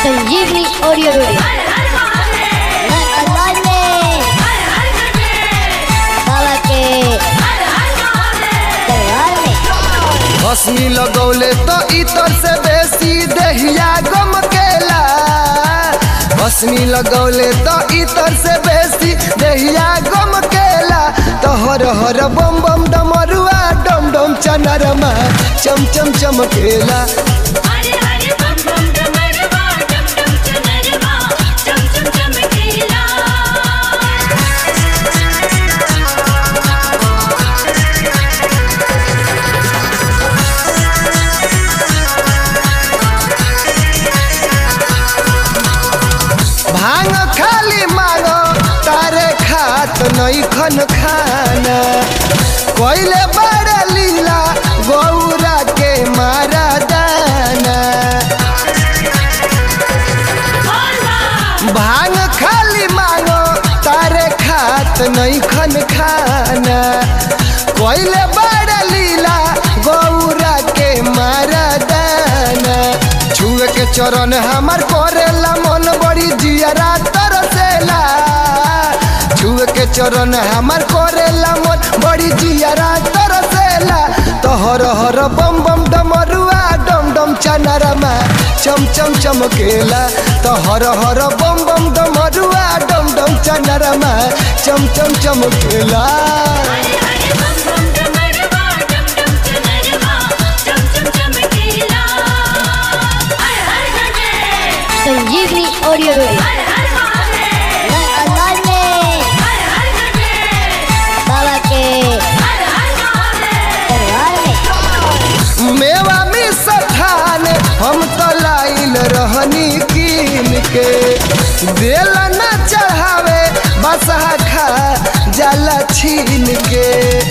संजीवनी audio video मैं अंदाज में बाबा के दरबार में हसनी लगौले तो इतर से बेसी देहिया गम केला हसनी लगौले तो इतर से बेसी देहिया गम केला तो हर हर बम बम डमरुआ डम डम चनरमा चम चम चमकेला हरे हरे बम बम डमरवा डम डम चनरवा चम चम चमकेला भांग खाली मांगो तारे खात नहीं खन खाना कोइले बड़ा लीला गौरा के मारा दाना भांग खाली मांगो तारे खात नहीं खन खाना कोइले बड़ा लीला गौरा के मारा दाना छुए के चरण हमार करेला मन बड़ी जियरा तरसेला छुए के चरण हमार करेला मन बड़ी जियरा तरसेला तो हर हर बम बम डमरुआ डम डम चनरमा चम चम चमकेला तो हर हर बम बम डमरुआ डम डम चनरमा चम चम चमकेला हरे हरे बम बम डमरवा डम डम चनरवा चम चम चमकेला हर हर गंगे संजीवनी ऑडियो वीडियो हर हर महादेव मैं अंदाज में हर हर गंगे बाबा के हर हर महादेव दरबार में मेवा में सठान हम तो लाइल रहनी कीन के दिल न चढ़ावे बसहा खा जाला छीन के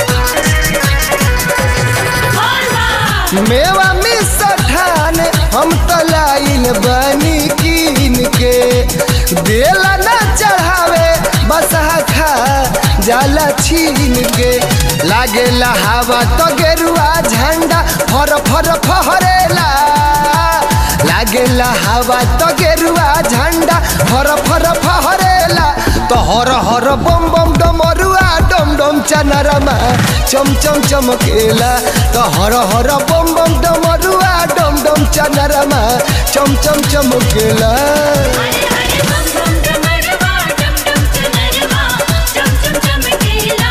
मेवा में सठान हम तो लाइल बनी कीन के दिल न चढ़ावे बसहा खा जाला छीन के लागे हवा तो गेरुआ झंडा फर फर फहरेला लागे हवा तो गेरुआ झंडा फर फर फहरेला तो हर हर बम बम डमरुआ डम डम चनरमा चम चम चमकेला तो हर हर बम बम डमरुआ डम डम चनरमा चम चम चमकेला हरे हरे बम बम डमरवा डम डम चनरवा चम चम चमकेला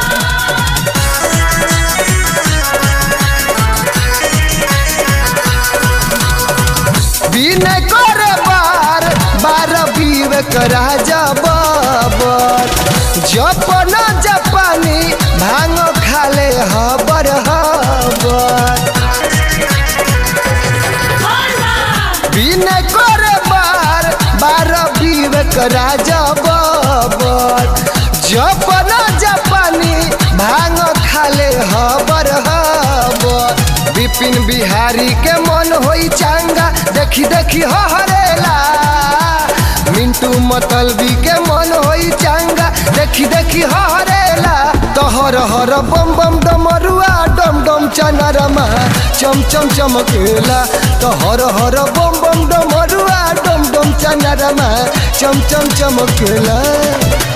बिन करे बार बार विवेक राजा बाबर जपन जपानी भांग खाले हबर हबर बिन करे बार बार विवेक राजा बाबर जपन जपानी भांग खाले हबर हबर विपिन बिहारी के मन होई चांगा देखी देखी हरेला मिंटू मतलबी के मन होई चांगा देखी देखी हरेला तो हर हर बम बम डमरुआ डम डम चनरमा चम चम चमकेला तो हर हर बम बम डमरुआ डम डम चनरमा चम चम चमकेला